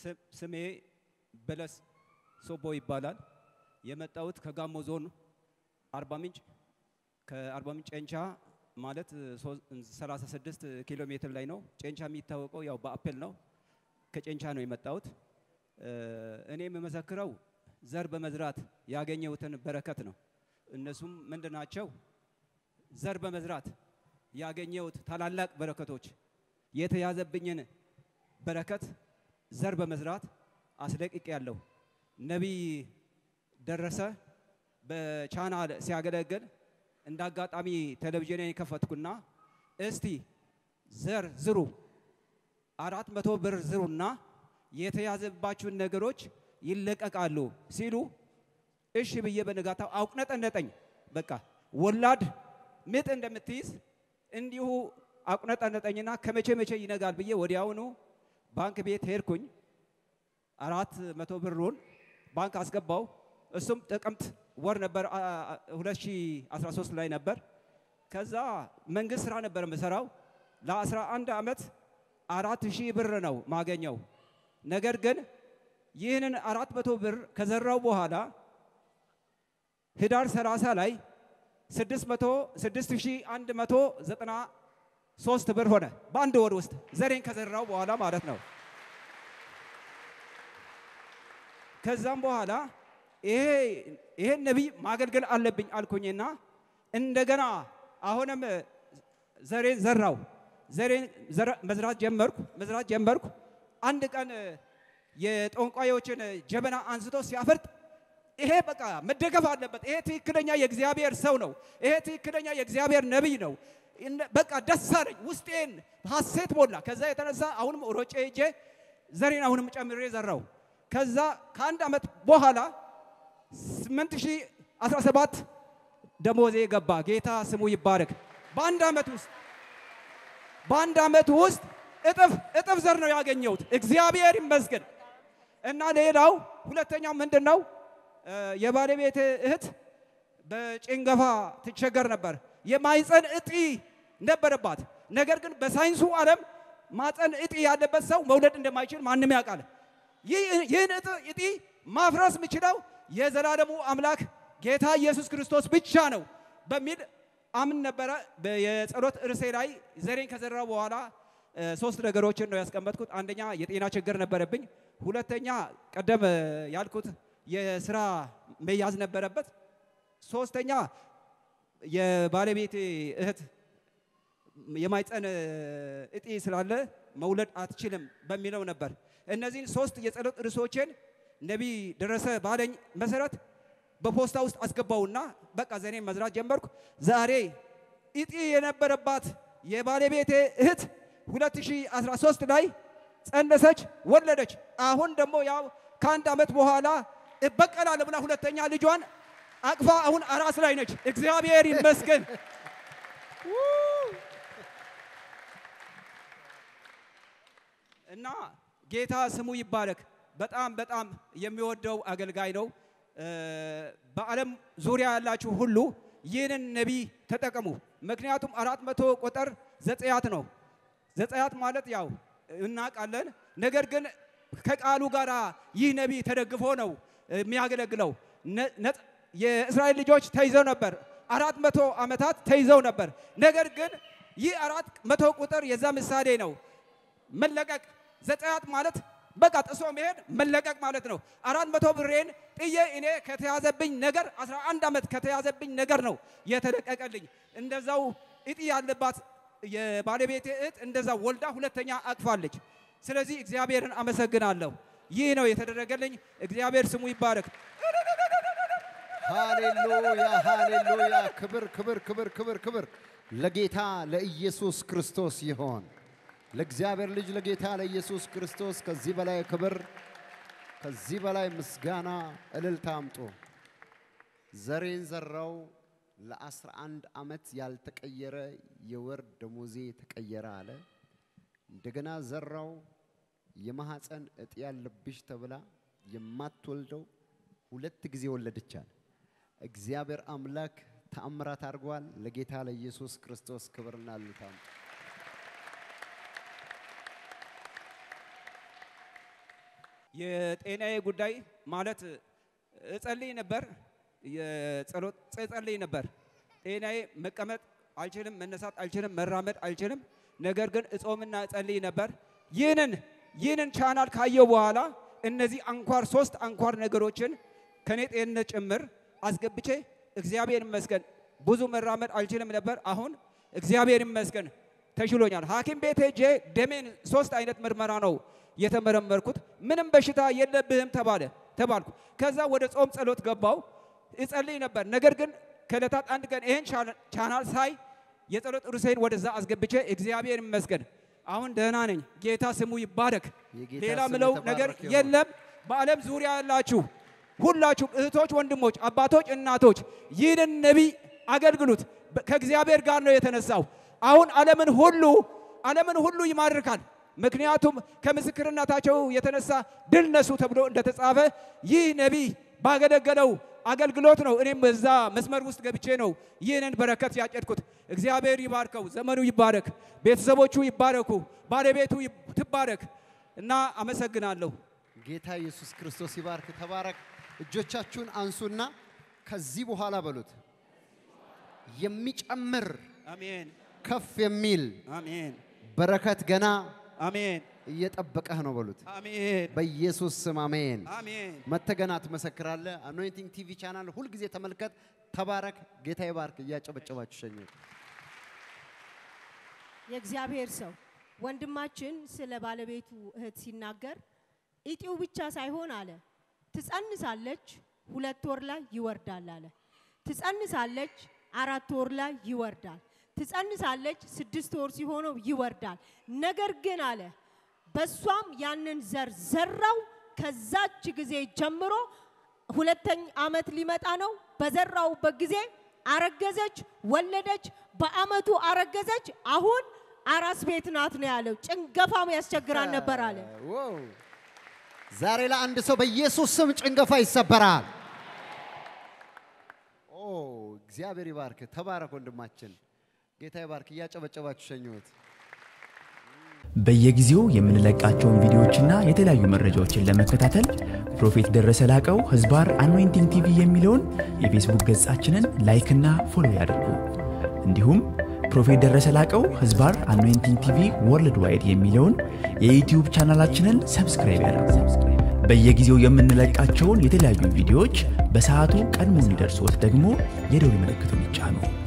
ስ- ስሜ በለስ ሶቦ ይባላል። የመጣሁት ከጋሞ ዞን አርባ ምንጭ ከአርባ ምንጭ ጨንቻ ማለት ሶ- 36 ኪሎ ሜትር ላይ ነው። ጨንቻ የሚታወቀው ያው በአፕል ነው። ከጨንቻ ነው የመጣሁት። እ፣ እኔ የምመሰክረው ዘር በመዝራት ያገኘሁትን በረከት ነው። እነሱም ምንድን ናቸው? ዘር በመዝራት ያገኘሁት ታላላቅ በረከቶች የተያዘብኝን በረከት ዘር በመዝራት አስለቅቄ ያለሁ። ነቢይ ደረሰ በቻናል ሲያገለግል እንደ አጋጣሚ ቴሌቪዥንን የከፈትኩና እስቲ ዘር ዝሩ አራት መቶ ብር ዝሩና የተያዘባችሁን ነገሮች ይለቀቃሉ ሲሉ እሺ ብዬ በንጋታው አቁነጠነጠኝ። በቃ ወላድ ምጥ እንደምትይዝ እንዲሁ አቁነጠነጠኝና ከመቼ መቼ ይነጋል ብዬ ወዲያውኑ ባንክ ቤት ሄድኩኝ። አራት መቶ ብሩን ባንክ አስገባው። እሱም ጥቅምት ወር ነበር አ- አ- 2013 ላይ ነበር። ከዛ መንግስት ስራ ነበር የምሰራው ለ11 ዓመት አራት ሺህ ብር ነው ማገኘው። ነገር ግን ይህንን አራት መቶ ብር ከዘራው በኋላ ህዳር 30 ላይ 6193 ብር ሆነ በአንድ ወር ውስጥ ዘሬን ከዘራው በኋላ ማለት ነው። ከዛም በኋላ ይሄ ይሄን ነቢይ ማገልገል አለብኝ አልኩኝና እንደገና አሁንም ዘሬን ዘራው። ዘሬን ዘራ- መዝራት ጀመርኩ መዝራት ጀመርኩ። አንድ ቀን የጠንቋዮችን ጀበና አንስቶ ሲያፈርጥ ይሄ በቃ መደገፍ አለበት። ይሄ ትክክለኛ የእግዚአብሔር ሰው ነው። ይሄ ትክክለኛ የእግዚአብሔር ነቢይ ነው። እነ- በቃ ደስ አለኝ፣ ውስጤን ሐሴት ሞላ። ከዛ የተነሳ አሁንም ሮጬ ሄጄ ዘሬን አሁንም ጨምሬ ዘራው። ከዛ ከአንድ ዓመት በኋላ 8017 ደሞዜ ገባ። ጌታ ስሙ ይባረክ። በአንድ ዓመት ውስጥ በአንድ ዓመት ውስጥ እጥፍ እጥፍ ዘር ነው ያገኘሁት። እግዚአብሔር ይመስገን። እና ሌላው ሁለተኛው ምንድን ነው? እ፣ የባለቤት እህት በጭንገፋ ትቸገር ነበር። የማይፀን እጢ ነበረባት። ነገር ግን በሳይንሱ ዓለም ማፀን እጢ ያለበት ሰው መውለድ እንደማይችል ማንም ያውቃል። ይህ- ይህን እጢ- እጢ ማፍረስ የምችለው የዘላለሙ አምላክ ጌታ ኢየሱስ ክርስቶስ ብቻ ነው በሚል አምን ነበረ። በ- የጸሎት ርዕሴ ላይ ዘሬን ከዘራው በኋላ እ፣ ሶስት ነገሮችን ነው ያስቀመጥኩት። አንደኛ የጤና ችግር ነበረብኝ። ሁለተኛ ቀደም እ፣ ያልኩት የስራ መያዝ ነበረበት። ሶስተኛ የባለቤቴ እህት የማይፀን እጢ ስላለ መውለድ አትችልም በሚለው ነበር። እነዚህን ሶስት የጸሎት ርዕሶችን ነቢይ ደረሰ ባለኝ መሰረት በፖስታ ውስጥ አስገባውና በቃ ዘኔን መዝራት ጀመርኩ። ዛሬ እጢ የነበረባት የባለቤቴ እህት 2013 ላይ ጸነሰች፣ ወለደች። አሁን ደግሞ ያው ከአንድ ዓመት በኋላ እበቀላለሁ ብላ ሁለተኛ ልጇን አቅፋ አሁን አራስ ላይ ነች። እግዚአብሔር ይመስገን። እና ጌታ ስሙ ይባረክ። በጣም በጣም የሚወደው አገልጋይ ነው። እ፣ በዓለም ዙሪያ ያላችሁ ሁሉ ይህንን ነቢይ ተጠቀሙ። ምክንያቱም አራት መቶ ቁጥር ዘጸያት ነው። ዘጸያት ማለት ያው እናውቃለን። ነገር ግን ከቃሉ ጋር ይህ ነቢይ ተደግፎ ነው የሚያገለግለው። ነ- ነጥ- የእስራኤል ልጆች ተይዘው ነበር። አራት መቶ ዓመታት ተይዘው ነበር። ነገር ግን ይህ አራት መቶ ቁጥር የዛ ምሳሌ ነው። መለቀቅ ዘጸአት ማለት በቃ ጥሶ መሄድ መለቀቅ ማለት ነው። አራት መቶ ብሬን ጥዬ እኔ ከተያዘብኝ ነገር 11 ዓመት ከተያዘብኝ ነገር ነው የተለቀቀልኝ። እንደዛው እጢ ያለባት የባለቤቴ እህት እንደዛ ወልዳ ሁለተኛ አቅፋለች። ስለዚህ እግዚአብሔርን አመሰግናለሁ። ይህ ነው የተደረገልኝ። እግዚአብሔር ስሙ ይባረክ። ሃሌሉያ ሃሌሉያ! ክብር ክብር ክብር ክብር ክብር ለጌታ ለኢየሱስ ክርስቶስ ይሆን። ለእግዚአብሔር ልጅ ለጌታ ለኢየሱስ ክርስቶስ ከዚህ በላይ ክብር፣ ከዚህ በላይ ምስጋና፣ እልልታ አምጡ። ዘሬን ዘራው ለአስራ አንድ ዓመት ያልተቀየረ የወር ደሞዜ ተቀየረ አለ። እንደገና ዘራው የማህፀን እጢ ያለብሽ ተብላ የማትወልደው ሁለት ጊዜ ወለደቻል። እግዚአብሔር አምላክ ተአምራት አድርጓል። ለጌታ ለኢየሱስ ክርስቶስ ክብርና እልልታ አምጡ። የጤናዬ ጉዳይ ማለት እጸልይ ነበር፣ የጸሎት እጸልይ ነበር። ጤናዬ መቀመጥ አልችልም፣ መነሳት አልችልም፣ መራመድ አልችልም። ነገር ግን እጾምና እጸልይ ነበር። ይህንን ይህንን ቻናል ካየው በኋላ እነዚህ አንኳር ሶስት አንኳር ነገሮችን ከኔ ጤንነት ጭምር አስገብቼ እግዚአብሔር ይመስገን ብዙ መራመድ አልችልም ነበር። አሁን እግዚአብሔር ይመስገን ተሽሎኛል። ሐኪም ቤት ሄጄ ደሜን ሶስት አይነት ምርመራ ነው የተመረመርኩት። ምንም በሽታ የለብህም ተባለ ተባልኩ። ከዛ ወደ ጾም ጸሎት ገባው እጸልይ ነበር። ነገር ግን ከዕለታት አንድ ቀን ይህን ቻናል ሳይ የጸሎት ርዕሴን ወደዛ አስገብቼ እግዚአብሔር ይመስገን አሁን ደህና ነኝ። ጌታ ስሙ ይባረክ። የጌታ ሌላ ስም ምለው የተባረከ ነገር ይሁን። የለም። በዓለም ዙሪያ ያላችሁ ሁላችሁም እህቶች፣ ወንድሞች፣ አባቶች፣ እናቶች ይህንን ነቢይ አገልግሉት። በ- ከእግዚአብሔር ጋር ነው የተነሳው። አሁን ዓለምን ሁሉ ዓለምን ሁሉ ይማርካል። ምክንያቱም ከምስክርነታቸው የተነሳ ድል ነሱ ተብሎ እንደተጻፈ ይህ ነቢይ ባገለገለው አገልግሎት ነው። እኔም በዛ መስመር ውስጥ ገብቼ ነው ይህንን በረከት ያጨድኩት። እግዚአብሔር ይባርከው፣ ዘመኑ ይባረክ፣ ቤተሰቦቹ ይባረኩ፣ ባለቤቱ ይብ- ትባረክ እና አመሰግናለሁ። ጌታ ኢየሱስ ክርስቶስ ይባርክ። ተባረክ። እጆቻችሁን አንሱና ከዚህ በኋላ በሉት የሚጨምር አሜን፣ ከፍ የሚል አሜን፣ በረከት ገና አሜን፣ እየጠበቀህ ነው በሉት። አሜን፣ በኢየሱስ ስም አሜን። አሜን። መተገና ትመሰክራለህ። አኖይንቲንግ ቲቪ ቻናል ሁልጊዜ ተመልከት። ተባረክ። ጌታ ይባርክ። እያጨበጨባችሁ ሸኙት። የእግዚአብሔር ሰው ወንድማችን ስለ ባለቤቱ እህት ሲናገር ኢጢው ብቻ ሳይሆን አለ ትጸንሳለች፣ ሁለት ወር ላይ ይወርዳል አለ። ትጸንሳለች፣ አራት ወር ላይ ይወርዳል። ትጸንሳለች፣ ስድስት ወር ሲሆነው ይወርዳል። ነገር ግን አለ በሷም ያንን ዘር ዘራው። ከዛች ጊዜ ጀምሮ ሁለተኛ ዓመት ሊመጣ ነው። በዘራውበት ጊዜ አረገዘች፣ ወለደች። በአመቱ አረገዘች። አሁን አራስ ቤት ናት ነው ያለው። ጭንገፋም ያስቸግራን ነበር አለ። ዋው! ዛሬ ለአንድ ሰው በኢየሱስ ስም ጭንገፋ ይሰበራል። ኦ እግዚአብሔር ይባርክ። ተባረክ ወንድማችን። ጌታ ይባርክ። እያጨበጨባችሁ ሸኙት። በየጊዜው የምንለቃቸውን ቪዲዮዎችና የተለያዩ መረጃዎችን ለመከታተል ፕሮፌት ደረሰ ላቀው ህዝባር አኖይንቲንግ ቲቪ የሚለውን የፌስቡክ ገጻችንን ላይክና ፎሎ ያድርጉ። እንዲሁም ፕሮፌት ደረሰ ላቀው ህዝባር አኖይንቲንግ ቲቪ ወርልድ ዋይድ የሚለውን የዩትዩብ ቻናላችንን ሰብስክራይብ ያድርጉ። በየጊዜው የምንለቃቸውን የተለያዩ ቪዲዮዎች በሰዓቱ ቀድሞ እንዲደርሶት ደግሞ የደውል ምልክቱን ይጫኑ።